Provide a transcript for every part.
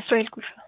እስራኤል ቁልፍ ነው።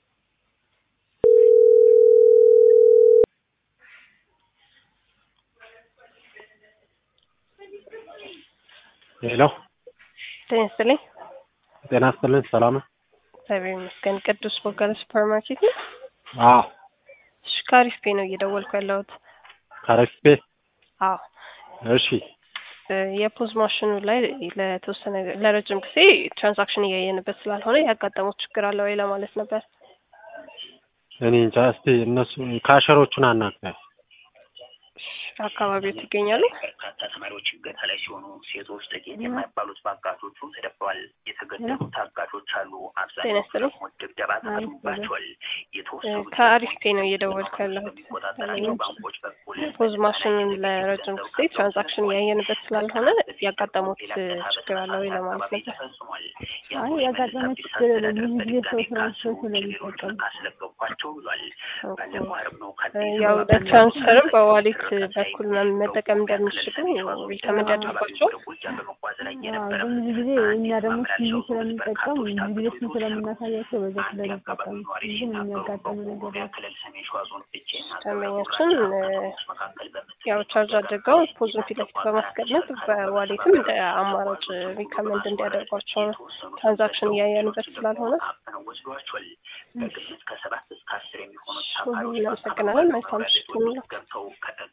ሄሎ ጤና ይስጥልኝ። ጤና ይስጥልኝ። ሰላም ነው? እግዚአብሔር ይመስገን። ቅዱስ ቦጋለ ሱፐር ማርኬት ነው። አዎ እሺ፣ ከአሪፍ ፔ ነው እየደወልኩ ያለሁት። ከረስፔ አዎ እሺ እ የፖዝ ማሽኑ ላይ ለተወሰነ ለረጅም ጊዜ ትራንዛክሽን እያየንበት ስላልሆነ ያጋጠሙት ችግር አለ ወይ ለማለት ነበር። እኔ እንጃ። እስቲ እነሱ ካሸሮቹን አናግረኝ። አካባቢዎት ይገኛሉ። በርካታ ተማሪዎች እገታ ላይ ሲሆኑ ሴቶች ጥቂት የማይባሉት በአጋቾቹ ተደፍረዋል። የተገደሉ ታጋቾች አሉ። ጤና አብዛኞቹ ይስጥልኝ። ደግሞ ድብደባ ተፈጽሞባቸዋል። የተወሰኑ ከአሪፍ ፔ ነው እየደወልኩ ያለሁት። የሚቆጣጠራቸው ባንኮች በኩል ፖዝ ማሽኑን ለረጅም ጊዜ ትራንዛክሽን እያየንበት ስላልሆነ ያጋጠሙት ችግር አለ ወይ ለማለት ነበር። ተፈጽሟል። አይ ያጋጠመ ችግር የለም። ብዙ ጊዜ ሰው ትራንስፈር ስለሚጠቀም አስለቀኳቸው ብሏል። ባለፈው ዓርብ ነው ያው ለትራንስፈርም በዋሌት በኩል መጠቀም እንደሚችሉ ሪከመንድ ያደርጓቸው። አዎ፣ ግን ብዙ ጊዜ እኛ ደግሞ ሲቪ ስለምንጠቀም ብዙ ጊዜ እሱን ስለምናሳያቸው በዛ ስለሚጠቀም ግን የሚያጋጥም ነገር የለም። ደንበኛችን ያው ቻርጅ አድርገው ፖዙን ፊት ለፊት በማስቀመጥ በዋሌትም እንደ አማራጭ ሪከመንድ እንዲያደርጓቸው ነው። ትራንዛክሽን እያየንበት ስላልሆነ ወስዷቸዋል። በግምት ከሰባት እስከ አስር የሚሆኑ እናመሰግናለን። መልካም ምሽት ይሁንላችሁ። ገብተው ከ-